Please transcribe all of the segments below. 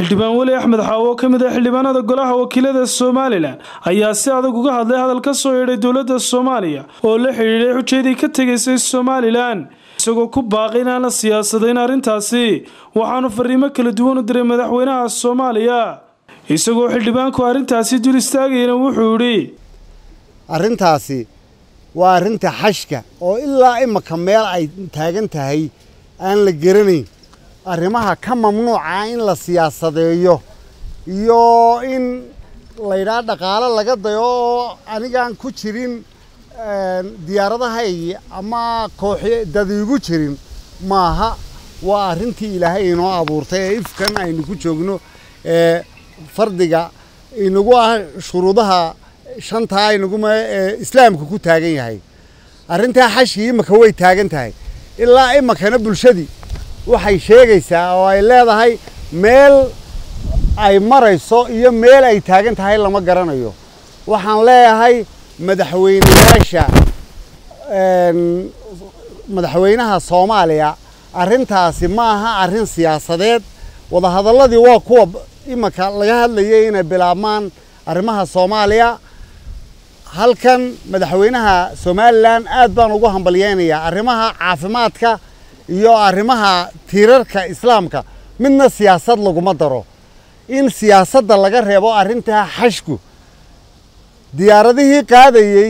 xildhibaan weli axmed xaawo oo ka mid ah xildhibaanada golaha wakiilada somalilan ayaa si adag uga hadlay hadal ka soo yeedhay dowladda soomaaliya oo la xidhiidhay xujeedii ka tegaysay somalilan isagoo ku baaqay inaan la siyaasadayn arrintaasi waxaanu fariimo kala duwan u diray madaxweynaha soomaaliya isagoo xildhibaanku arrintaasi dul istaagayana wuxuu idhi arrintaasi waa arrinta xashka oo ilaa imaka meel ay taagan tahay aan la garanayn arrimaha ka mamnuuca in la siyaasadeeyo iyo in laydhaa dhaqaalo laga dayo oo anigaan ku jirin diyaaradahaygi ama kooxi dadiigu jirin maaha waa arrintii ilaahay inoo abuurtay ee ifkan aynu ku joogno ee fardiga inagu ah shuruudaha shantaa inaguma ee islaamka ku taagan yahay arrintaa xashkii imaka way taagan tahay ilaa imakana bulshadii waxay sheegaysaa oo ay leedahay meel ay marayso iyo meel ay taagan tahay lama garanayo waxaan leeyahay madaxweyneyaasha madaxweynaha soomaaliya arrintaasi ma aha arrin siyaasadeed wadahadalladii waa kuwa imanka laga hadlayay inay bilaabmaan arrimaha soomaaliya halkan madaxweynaha somalilan aad baan ugu hambalyeynayaa arrimaha caafimaadka iyo arrimaha tiirarka islaamka midna siyaasad laguma daro in siyaasadda laga reebo arrintaa xashku diyaaradihii qaadayey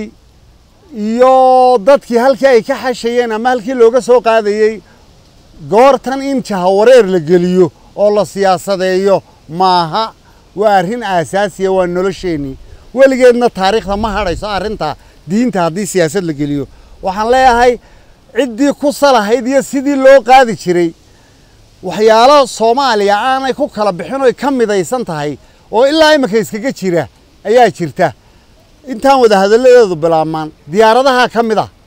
iyo dadkii halkii ay ka xashayeen ama halkii looga soo qaadayey goortan in jahawareer la geliyo oo la siyaasadeeyo maaha waa arrin aasaasiya waa nolosheennii weligeedna taariikhda ma hadhayso arrinta diinta haddii siyaasad la geliyo waxaan leeyahay ciddii ku salahayd iyo sidii loo qaadi jiray waxyaalo soomaaliya aanay ku kala bixin oy ka midaysan tahay oo ilaa iminka iskaga jira ayaa jirta intaan wada hadalladeedu bilaabmaan diyaaradaha ka mid ah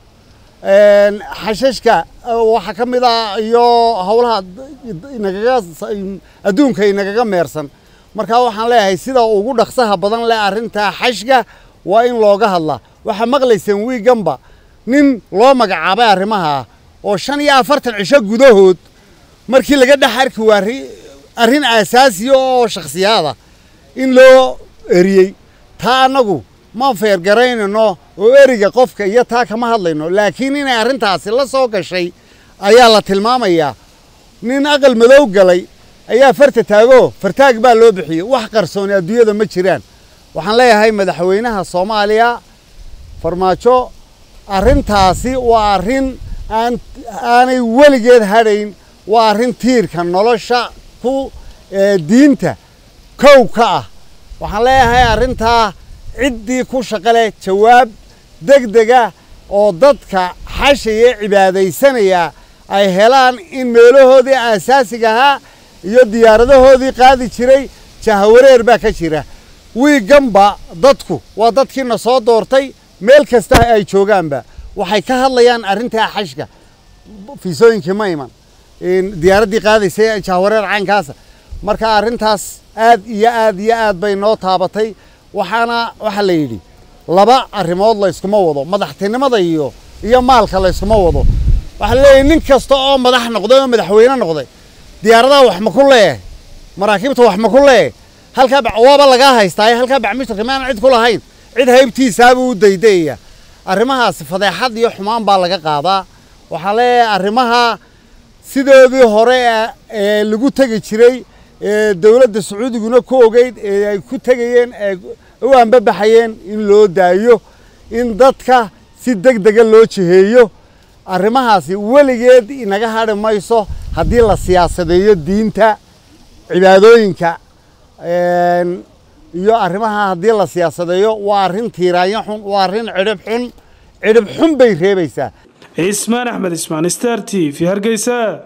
xashashka waxaa ka mid ah iyo howlaha inagaga adduunka inagaga meersan markaa waxaan leeyahay sida ugu dhaqsaha badan leh arrintaa xashka waa in looga hadlaa waxaa maqlayseen wiiganba nin loo magacaabay arrimaha oo shan iyo afartan cisho gudahood markii laga dhex arki waa arrin aasaasiya oo shakhsiyaada in loo eriyey taa annagu ma feergaraynayno oo eriga qofka iyo taa kama hadlayno laakiin inay arrintaasi la soo gashay ayaa la tilmaamayaa nin aqal madow galay ayaa farta taagoo fartaag baa loo bixiyey wax qarsooni adduunyada ma jiraan waxaan leeyahay madaxweynaha soomaaliya farmaajo arrintaasi waa arrin aan aanay weligeed hadhayn waa arrin tiirka nolosha ku diinta kow ka ah waxaan leeyahay arrintaa ciddii ku shaqo leh jawaab deg dega oo dadka xashaya cibaadaysanaya ay helaan in meelahoodii aasaasiga ahaa iyo diyaaradahoodii qaadi jiray jahawareer baa ka jira wiiganba dadku waa dadkiina soo doortay meel kasta ay joogaanba waxay ka hadlayaan arrintaa xashka fiisooyinkii ma iman diyaaraddii qaadaysay jahawareer caynkaasa marka arrintaas aad iyo aad iyo aad bay noo taabatay waxaana waxaa la yidhi laba arrimood layskuma wado madaxtinimada iyo iyo maalka layskuma wado waxaa leeyahy nin kasta oo madax noqday oo madaxweyne noqday diyaaradaha wax ma ku leeyahay maraakiibta wax ma ku leeyahay halkaa waaba lagaa haystaaye halkaa bacmishtarka maana cid ku lahayn cid haybtiisaabuu u daydayaya arrimahaasi fadeexad iyo xumaan baa laga qaadaa waxaa leeyahay arrimaha sidoodii hore ee lagu tegi jiray ee dowladda sacuudiguna ku ogeyd ee ay ku tegayeen ee u anbabaxayeen in loo daayo in dadka si deg dega loo jiheeyo arrimahaasi weligeed inaga hadhi mayso haddii la siyaasadeeyo diinta cibaadooyinka iyo arrimaha haddii la siyaasadeeyo waa arrin tiiraanyo xun waa arrin cidhib xun cidhib xun bay reebaysaa cismaan axmed ismaan star t v hargeysa